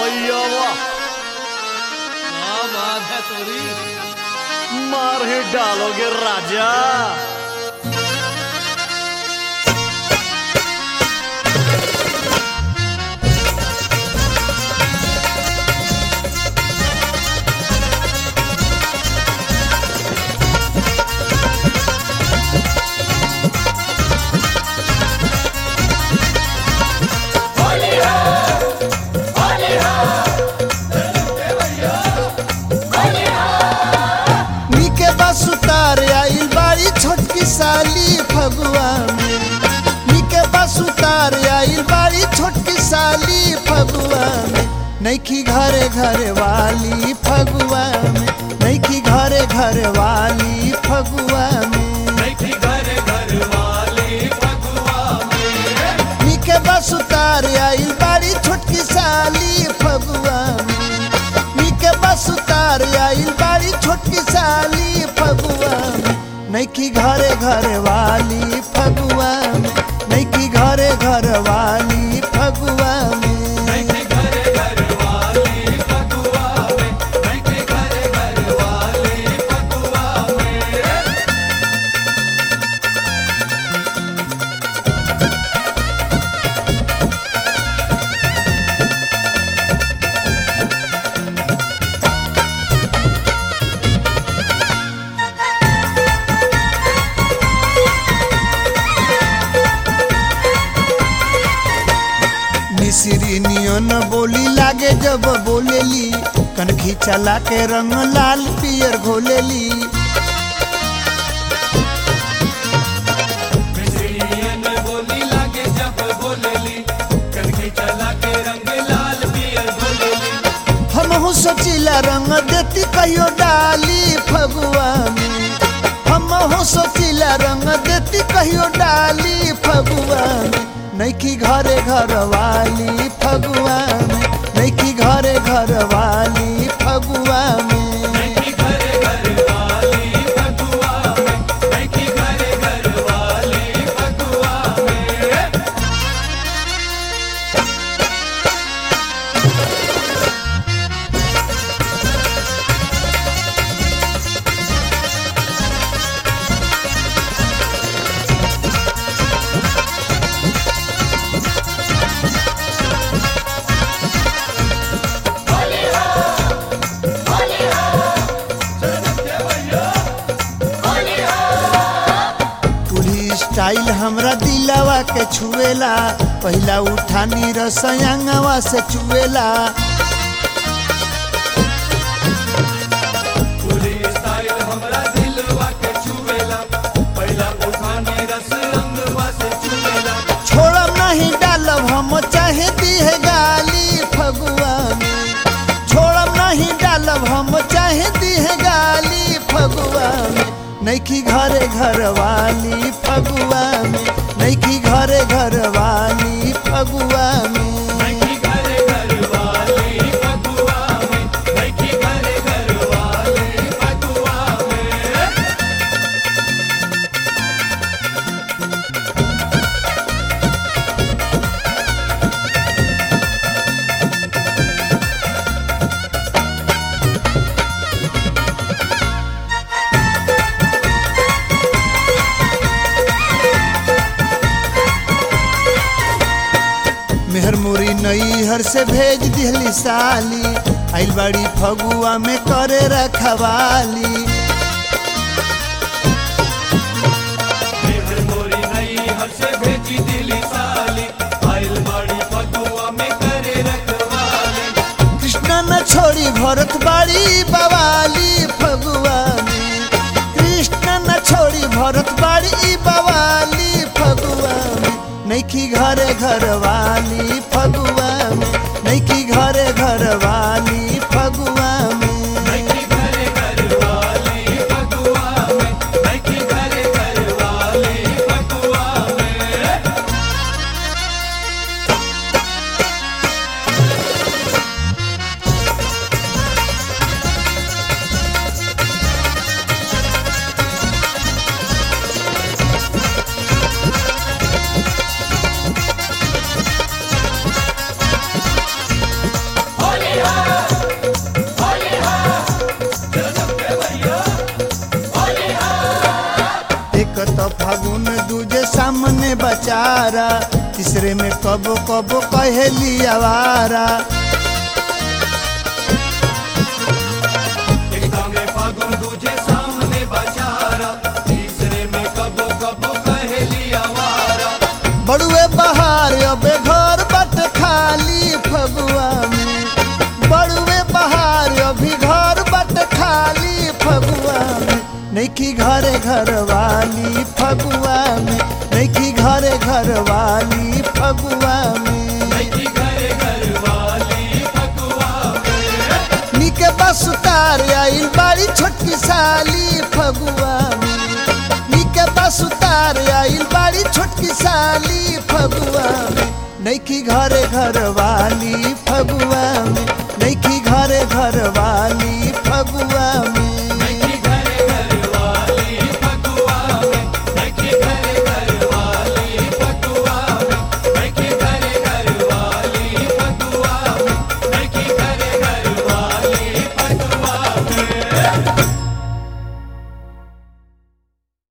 भैया वाह क्या बात है तोरी मार ही डालोगे राजा नीके बस उतार आइल बाड़ी छोटकी साली फगुआ में नीके बस उतार आइल बाड़ी छोटकी साली फगुआ में नैखी घरे घरे वाली फगुआ में नैखी घरे घरे वाली फगुआ में घर घर वाली फगुआ में नीके बस उतार आइल बाड़ी छोटकी साली फगुआ में नीके बस उतार आइल बाड़ी छोटकी साली फगुआ में नैखी घरे घरे वाली फगुआ में नैखी घरे घर वाली फगुआ में घर घर वाली फगुआ में घर घर वाली फगुआ में मिसरी नियन बोली लागे जब बोलेली कनखी चला के रंग लाल पियर घोलेली मिसरियन बोली लागे जब बोलेली कनखी चला के रंग लाल पियर बोलेली हमहू सोचिला रंग देती कहियो डाली फगुआ में हमहू सोचिला रंग देती कहियो डाली फगुआ में नैखी घरे घर वाली फगुआ में नैखी घरे घर वाली फगुआ में घर घर वाली फगुआ में घर घर वाली फगुआ में टूली स्टाइल हमरा दिलावा के छुएला पहिला उठानी रसयांगवा से चुएला पूरी स्टाइल हमरा दिलवा के छुएला पहला उठानी रस रंगवा से छुएला छोड़ब नहीं डालब हम चाहे दिहे गाली फगुआ में छोड़ब नहीं डालब हम चाहे दिहे गाली फगुआ में नैखी घरे घर वाली फगुआ में नैखी घरे घर वाली फगुआ में घर घर वाली फगुआ में घर घर वाली फगुआ में मेहर मुरी नैहर से भेज दिहली साली आइल बाड़ी फगुआ में करे रखवाली मेहर मोरी नई हर से भेजी दिली साली आइल बाड़ी फगुआ में करे रखवाली कृष्णा न छोड़ी भरत बाड़ी बवाली फगुआ में कृष्णा न छोड़ी भरत बाड़ी बवाली फगुआ में नैखी घरे घर वाली फगुआ में नैखी घरे घर वाली फगुआ में घर घर वाली फगुआ में घर घर वाली फगुआ में फागुन दूजे सामने बचारा तीसरे में कबो कबो कहेली आवारा एक दांगे फागुन दूजे सामने बचारा तीसरे में कबो कबो कहेली आवारा बड़ुए बहार अबे घर बट खाली फगुआ में बड़ुए बहार अभी घर बट खाली फगुआ में नैखी घरे घर वाली फगुआ में नैखी घरे घर वाली फगुआ में की घरे घर वाली फगुआ में निके बस उतार आइल बाड़ी छोटकी साली फगुआ में निके बस उतार आइल बाड़ी छोटकी साली फगुआ में नैखी घरे घर वाली फगुआ में नैखी घरे घर वाली